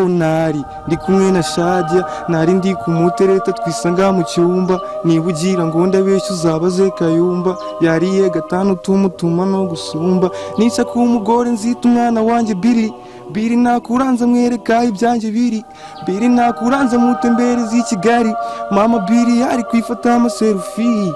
ntari ndi kumwe na shajya ntari ndi ku mutereta twisanga mu cyumba niba ugira ngo ndabeshye uzabaze kayumba yariye gatanu tumutuma no gusumba nica ku mugore nzita umwana wanjye biri biri nakuranza mwereka ibyanjye biri biri nakuranza mutembere z'i kigali mama biri yari kwifata amaserufi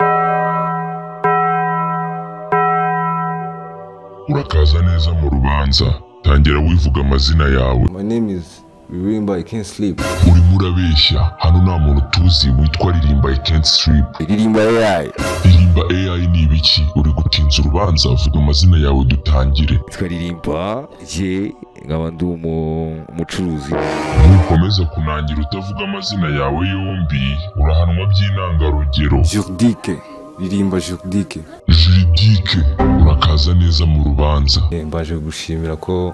urakaza neza mu rubanza tangira wivuga amazina yawe My name is Ririmba, I can't sleep. urimo urabeshya hano nta muntu tuzi witwa ririmba I can't sleep Ririmba AI. ririmba AI ni ibiki uri gutinza urubanza vuga amazina yawe dutangire Twaririmba, je nkaba ndi umu- umucuruzi. nukomeza kunangira utavuga amazina yawe yombi urahanwa by'intangarugero Jurdike. Ririmba Jurdike. juridike urakaza neza mu rubanza Eh, Mbaje gushimira ko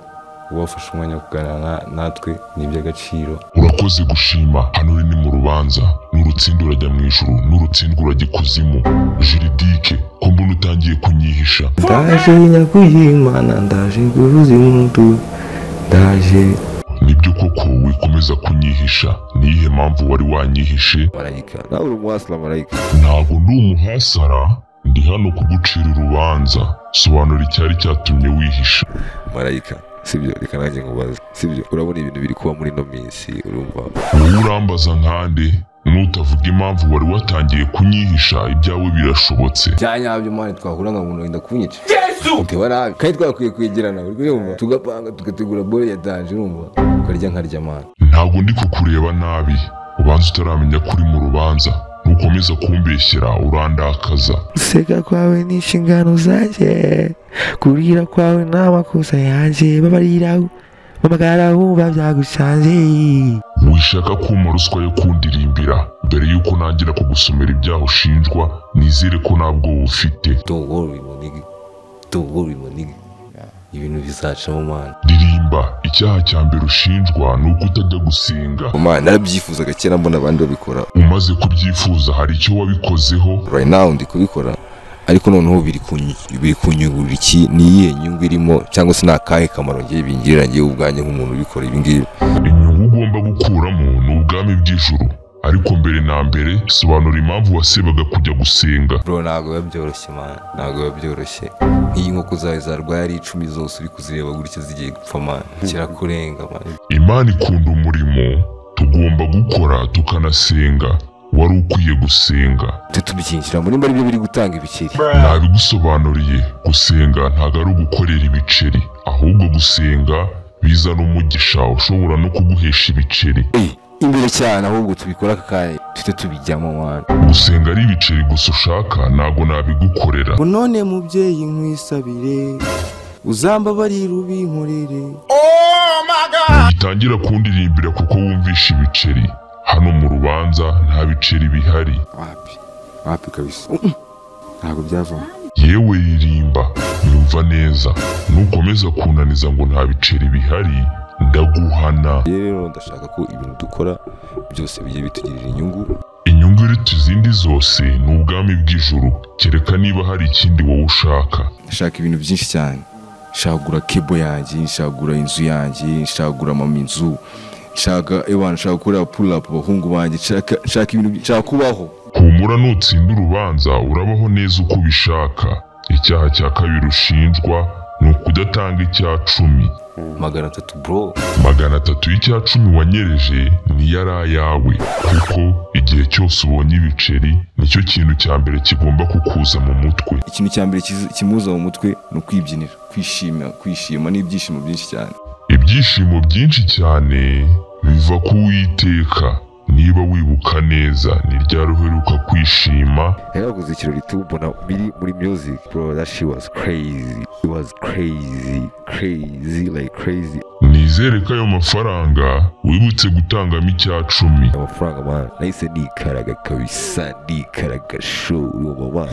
wafashe umwanya wo kuganira na- natwe ni iby'agaciro. urakoze gushima hano uri ni mu rubanza n'urutsinda urajya mu ijuru n'urutsindwa urajya ikuzimu juridike ko mbona utangiye kunyihisha Ndaje nyakuyimana, ndaje guhuza impundu, ndaje nibyo koko wikomeza kunyihisha niyihe mpamvu wari wanyihishe marayika. Nawe uri umuhasira marayika. ntabwo ndi umuhasara ndi hano kugucira urubanza sobanura icyari cyatumye wihisha Marayika. Sibyo, reka nanjye nkubaze. Sibyo, urabona ibintu biri kuba muri ino minsi, urumva? wowe urambaza nkande nutavuga impamvu wari watangiye kunyihisha ibyawe birashobotse cyanyabyo mwana twahura nka muntu wenda kunyica uteba nabi kandi twakwiye kwegerana uri kuyumva tugapanga tugategura bore ya danje urumva ukarya nkarya mwana ntabwo ndi kukureba nabi ubanza utaramenya ko uri mu rubanza nukomeza kumbeshyera urandakaza guseka kwawe ni inshingano zanjye kurira kwawe ni amakosa yanjye babariraho bamagara bumva byagusanze wishaka kuma ruswa yo kundirimbira mbere y'uko nangira kugusomera ibyaha ushinjwa nizere ko ntabwo ufite don't worry monigi don't worry monigi ibintu bizacamo mwana ririmba icyaha cya mbere ushinjwa ni uko utajya gusenga mwana narabyifuzaga kera mbona abandi babikora umaze kubyifuza hari icyo wabikozeho right now ndi kubikora ariko noneho biri kunyu- biri kunyungurira iki ni iyihe nyungu irimo cyangwa se ni akahe kamaro ngiye bingirira ngewe ubwanjye nk'umuntu ubikora ibi ngibi inyungu ugomba gukuramo ni ubwami bw'ijuru ariko mbere na mbere sobanura impamvu wasebaga kujya gusenga bro ntabwo biba byoroshye man ntabwo biba byoroshye nk'iyi nkoko zawe zarwaye ari icumi zose uri kuzireba gutya zigiye gupfa man kirakurenga man imana ikunda umurimo tugomba gukora tukanasenga wari ukwiye gusenga tujye tubyinjiramo nimba aribyo biri gutanga ibikeri nabigusobanuriye gusenga ntabwo ari ugukorera ibiceri ahubwo gusenga bizana umugisha ushobora no kuguhesha ibiceri Hey, imbere cyane ahubwo tubikore aka kanya tujye tubijyamo man gusenga ari ibiceri gusa ushaka ntabwo nabigukorera ngo none mubyeyi nkwisabire uzambabarire ubinkorere gitangira kundirimbira kuko wumvisha ibiceri hano mu rubanza nta biceri bihari wapi wapi kabisa ntabwo byavamo yewe ririmba yumva neza nukomeza kunaniza ngo nta biceri bihari ndaguhana rero ndashaka ko ibintu dukora byose bigiye bitugirira inyungu inyungu iruta izindi zose ni ubwami bw'ijuru kereka niba hari ikindi wowe ushaka nashaka ibintu byinshi cyane nshaka kugura kebo yanjye nshaka kugura inzu yanjye nshaka kugura mama inzu nshaka ewana nshaka gukora pulapu abahungu banjye nshaka nshaka ibintu byinshi- nshaka kubaho humura nutsinda urubanza urabaho neza uko ubishaka icyaha cya kabiri ushinjwa ni ukudatanga icya cumi magana atatu bro magana atatu y'icya cumi wanyereje niyo ari ayawe kuko igihe cyose ubonye ibiceri nicyo kintu cya mbere kigomba kukuza mu mutwe ikintu cya mbere kiza- kimuza mu mutwe ni ukwibyinira kwishima kwishima n'ibyishimo byinshi cyane ibyishimo byinshi cyane biva ku Uwiteka niba wibuka neza ni ryari uheruka kwishima yari yaguze ikirori tubona biri muri music bro that she was crazy it was crazy crazy like crazy nizere ko ayo mafaranga wibutse gutangamo icya cumi amafaranga man nahise nikaraga kabisa nikaraga show urumva man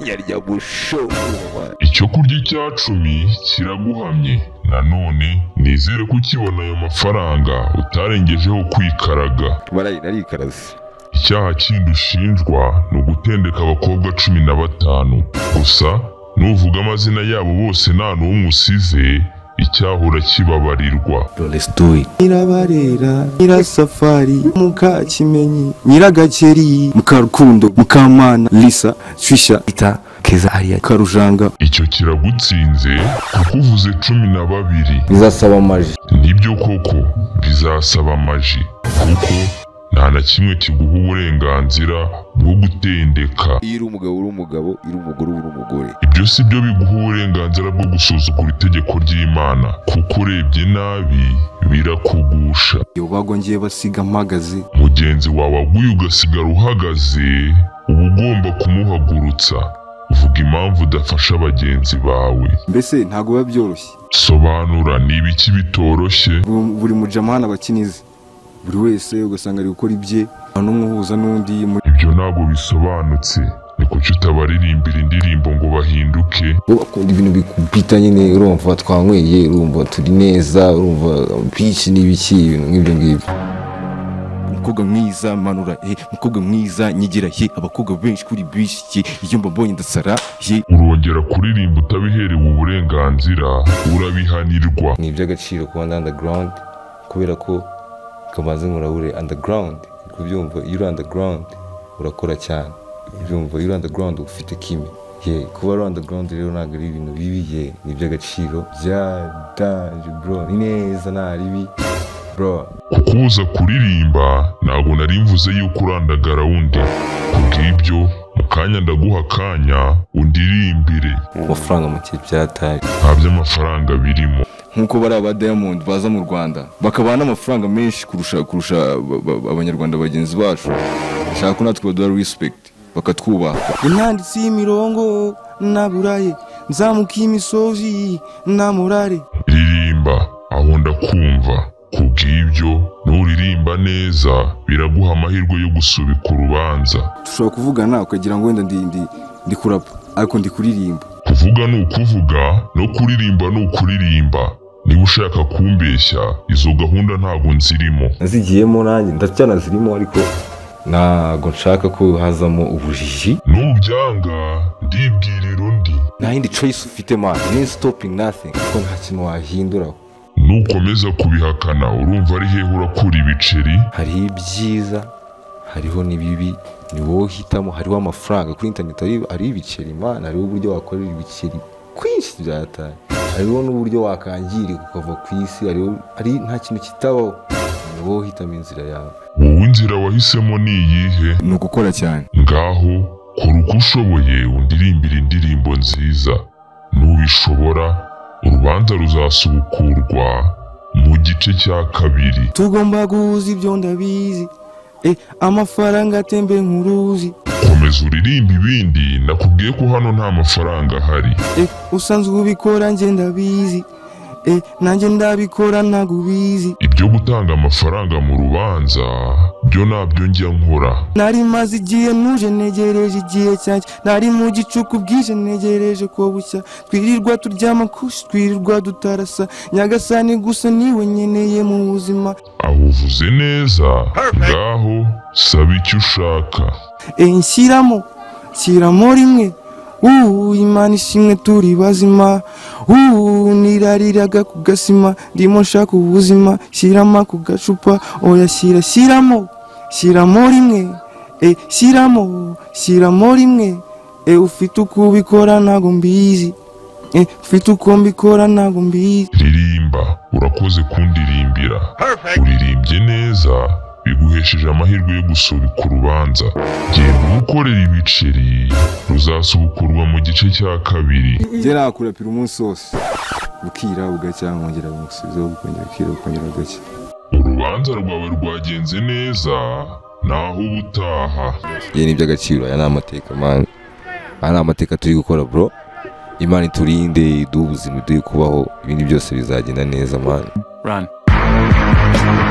yarya mu show urumva man icyo kurya icya cumi kiraguhamye nanone nizere ko ukibona ayo mafaranga utarengejeho kwikaraga barayi narikaraze Icyaha kindi ushinjwa ni ugutendeka abakobwa cumi na batanu gusa nuvuga amazina yabo bose nta n'umwe usize icyahora kibabarirwa Rolestoy nyirabarera nyirasafari mukakimenyi nyiragakeri mukarukundo mukamana lisa shisha ita keza ariya karujanga icyo kiragutsinze kuko uvuze cumi na babiri bizasaba amaji nibyo koko bizasaba amaji kuko nta na kimwe kiguha uburenganzira bwo gutendeka iyo uri umugabo uri umugabo iyo uri umugore uba uri umugore ibyo si byo biguha uburenganzira bwo gusuzugura itegeko ry'imana kuko urebye nabi birakugusha iyo bagwa ngiye basiga mpagaze mugenzi wawe aguye ugasigara uhagaze uba ugomba kumuhagurutsa vuga impamvu udafasha bagenzi bawe mbese ntabwo biba byoroshye sobanura ni ibiki bitoroshye Bu- buri mujamana abakinize buri wese ugasanga ari gukora ibye nta n'umwe uhuza n'undi muri ibyo ntabwo bisobanutse ni kuki utabaririmbira indirimbo ngo bahinduke wowe ukunda ibintu bikubita nyine urumva twanyweye urumva turi neza urumva pici n'ibiki ibintu nk'ibyo ngibyo umukobwa mwiza manura he umukobwa mwiza nyigira he abakobwa benshi kuri bishi iyo mbabonye ndasara he urongera kuririmba utabiherewe uburenganzira urabihanirwa ni iby'agaciro kuba ndi underground kubera ko kamaze murabure underground kubyumva iyo uri underground urakora cyane ubyumva iyo uri underground uba ufite kimwe ye kuba uri underground rero ntabwo ari ibintu bibi ye ni iby'agaciro bya danje bro ni neza nta ribi bro kukubuza kuririmba ntabwo nari mvuze yuko urandagara undi kubw'ibyo mu kanya ndaguha akanya undirimbire mu mafaranga make byataye nta by'amafaranga birimo nk'uko bari aba diamond baza mu rwanda bakabaha n'amafaranga menshi kurusha kurusha ba- ba- abanyarwanda bagenzi bacu bashaka ko natwe baduha respect bakatwubaha intanditsi y'imirongo naburaye nzamuka imisozi namurare ririmba aho ndakumva kubw'ibyo nuririmba neza biraguha amahirwe yo gusubika urubanza dushobora kuvugana ukagira ngo wenda ndi ndi ndi kurapa ariko ndi kuririmba kuvuga ni ukuvuga no kuririmba ni ukuririmba niba ushaka kumbeshya izo gahunda ntabwo nzirimo nazigiyemo nanjye ndacyana zirimo ariko ntabwo nshaka ko hazamo ubujiji nubyanga ndibwirira undi nta yindi choice ufite man ni stopping nothing kuko nta kintu wahindura nukomeza kubihakana urumva ari hehe urakura ibiceri hariho ibyiza hariho n'ibibi ni wowe uhitamo hariho amafaranga kuri internet hari- hariho ibiceri man hariho uburyo wakorera ibiceri kwinshi byataye hariho n'uburyo wakangirika ukava ku isi hariho hari nta kintu kitabaho ni wowe uhitamo inzira yawe wowe inzira wahisemo ni iyihe ni ugukora cyane ngaho kora uko ushoboye undirimbira indirimbo nziza nubishobora urubanza ruzasubukurwa mu gice cya kabiri tugomba guhuza ibyo ndabizi Eh, amafaranga atembe nk'uruzi komeza uririmbe ibindi nakubwiye ko hano nta mafaranga ahari Eh, usanzwe ubikora njye ndabizi Eh, nanjye ndabikora ntabwo ubizi ibyo gutanga amafaranga mu rubanza byo nabyo njya nkora nari maze igihe ntuje ntegereje igihe cyanjye nari mu gicuku bwije ntegereje ko bucya twirirwa turyama kushi twirirwa tutarasa nyagasani gusa niwe nkeneye mu buzima aho uvuze neza ngaho saba icyo ushaka Eh, nshyiramo nshyiramo rimwe ubu imana ishimwe turi bazima ubu nirariraga ku gasima ndimo nshaka ubuzima shyirama ku gacupa oya shyira shyiramo shyiramo rimwe Eh, shyiramo shyiramo rimwe Eh, ufite uko ubikora ntabwo mbizi Eh, ufite uko mbikora ntabwo mbizi ririmba urakoze kundirimbira uririmbye neza biguhesheje amahirwe yo gusubika urubanza genda ubukorera ibiceri ruzasubukurwa mu gice cya kabiri njye nakurapira umunsi wose bukira bugacya nkongera bumusubizaho bukongera bukira bukongera bugacya urubanza rwawe rwagenze neza naho ubutaha ye ni iby'agaciro aya ni amateka man aya ni amateka turi gukora bro imana iturinde iduhe ubuzima iduhe kubaho ibindi byose bizagenda neza man run.